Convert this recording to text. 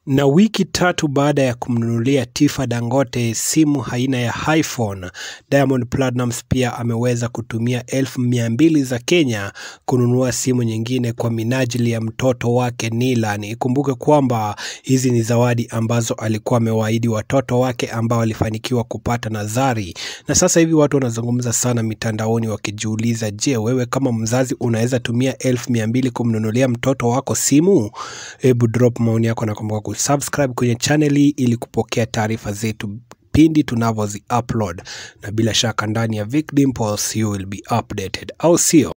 Na wiki tatu baada ya kumnunulia Tifa Dangote simu aina ya iPhone, Diamond Platnumz pia ameweza kutumia elfu mia mbili za Kenya kununua simu nyingine kwa minajili ya mtoto wake Nilan. Ikumbuke kwamba hizi ni zawadi ambazo alikuwa amewaahidi watoto wake ambao walifanikiwa kupata nazari, na sasa hivi watu wanazungumza sana mitandaoni wakijiuliza, je, wewe kama mzazi unaweza tumia elfu mia mbili kumnunulia mtoto wako simu? Hebu drop maoni yako na kumbuka kusubscribe kwenye channel hii ili kupokea taarifa zetu pindi tunavyozi upload, na bila shaka ndani ya Vic Dimples you will be updated, au sio?